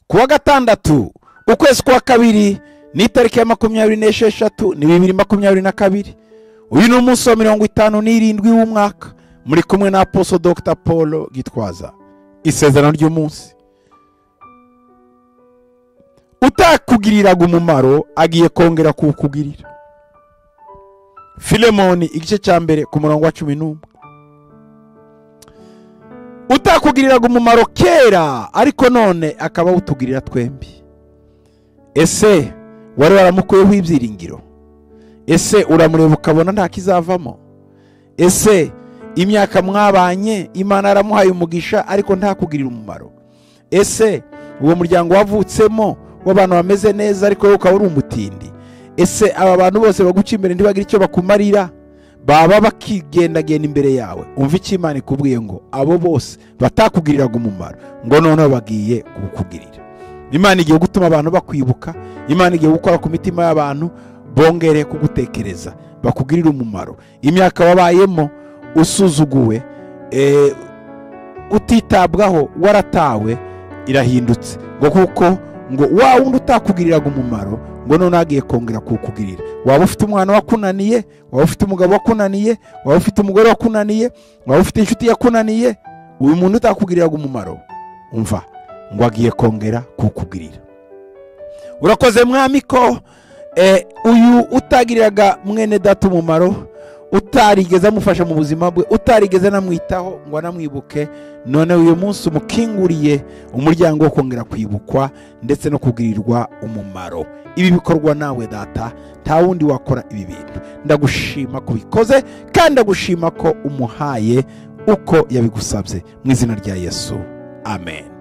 kuwa gatandatu ukwezi kwa kabiri ni itariki ya makumyabiri n'esheshatu ni bibiri makumyabiri na kabiri uyu ni umunsi wa mirongo itanu n'irindwi w'umwaka muri kumwe na aposo dr paul gitwaza isezerano ry'umunsi utakugiriraga umumaro agiye kongera kuwukugirira filemoni igice cya mbere ku murongo wa cumi n'umwe utakugiriraga umumaro kera ariko none akaba awutugirira twembi ese wari waramukuyeho ibyiringiro ese uramureba ukabona nta kizavamo ese imyaka mwabanye imana yaramuhaye umugisha ariko ntakugirire umumaro ese uwo muryango wavutsemo w'abantu bameze neza ariko wowe ukaba uri umutindi ese aba bantu bose baguca imbere ntibagire icyo bakumarira baba bakigendagenda imbere yawe umva icyo imana ikubwiye ngo abo bose batakugiriraga umumaro ngo noneho bagiye kukugirira imana igiye gutuma abantu bakwibuka imana igiye gukora ku mitima y'abantu bongere kugutekereza bakugirira umumaro imyaka wabayemo usuzuguwe utitabwaho waratawe irahindutse ngo kuko ngo wa wundi utakugiriraga umumaro ngo none agiye kongera kuwukugirira waba ufite umwana wakunaniye waba ufite umugabo wakunaniye waba ufite umugore wakunaniye waba ufite inshuti yakunaniye uyu muntu utakugiriraga umumaro umva ngo agiye kongera kuwukugirira urakoze mwami ko uyu utagiriraga mwene data umumaro utarigeze amufasha mu buzima bwe utarigeze anamwitaho ngo anamwibuke none uyu munsi umukinguriye umuryango wo kongera kwibukwa ndetse no kugirirwa umumaro ibi bikorwa nawe data nta wundi wakora ibi bintu ndagushima ko ubikoze kandi ndagushima ko umuhaye uko yabigusabye mu izina rya yesu amen